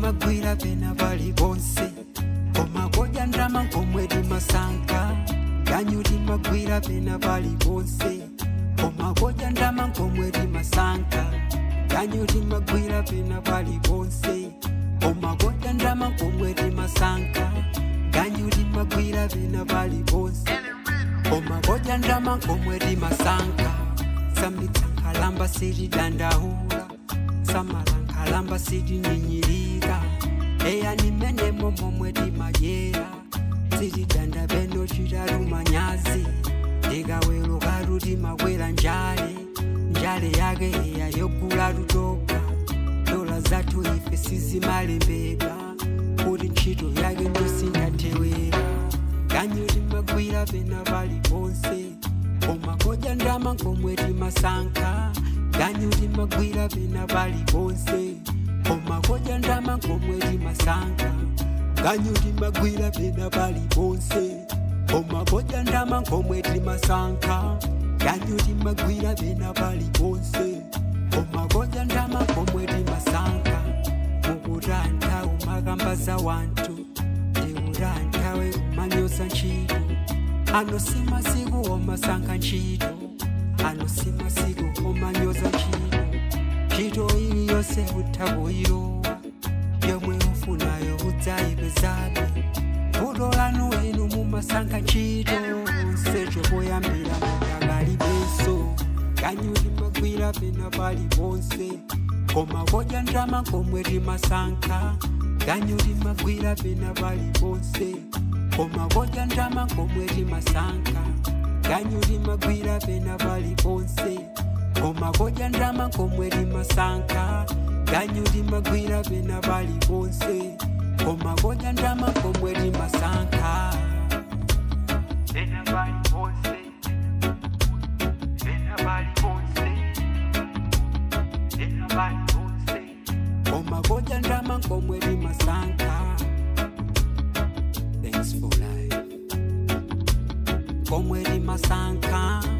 limagwira pena pali ponse koma kodya ndalama komwe limasankha ganyu limagwira pena pali ponse koma kodya ndalama komwe limasankha ganyu limagwira pena pali ponse koma kodya ndalama komwe limasankha ganyu limagwira pena pali ponse koma kodya ndalama komwe limasankha samitsankalamba silidandaula samalankalamba silinyinyirika eya nimenemo momwe limayera silidanda beno cilalumanyazi likawelo kalu limakwera njale njale yake eya yogula lutoka dola zathu ife sizimalembeka kuti ntchito yake ndosindathewera ganyu limagwira pena pali ponse koma kodya ndalama komwe limasankha ganyu limagwira pena pali ponse koma kodya ndalama komwe limasankha ganyu limagwira pena pali ponse koma kodya ndalama komwe limasankha ganyu limagwira pena pali ponse koma kodya ndalama komwe limasankha mukutantha umakamba za wanthu ndiutanthawe umanyoza ntchito ano si masiku omasankha ntchito ano si masiku omanyoza ntchito ntchito iliyonse utha kuyilowa yomwe ufunayo udzayipezabe vuto lanu inu mumasankha ntchito nsecho poyambira mudakalibenso ganyu limagwira pena pali ponse koma kodya ndalama komwe limasankha ganyu limagwira pena pali ponse koma kodya ndalama komwe limasankha ganyu limagwira pena pali ponse koma kodya ndalama komwe limasankha ganyu limagwira pena pali ponse koma kodya ndalama komwe limasankha pena pali ponse pena pali ponse pena pali ponse koma kodya ndalama komwe limasankha thanks for life komwe limasankha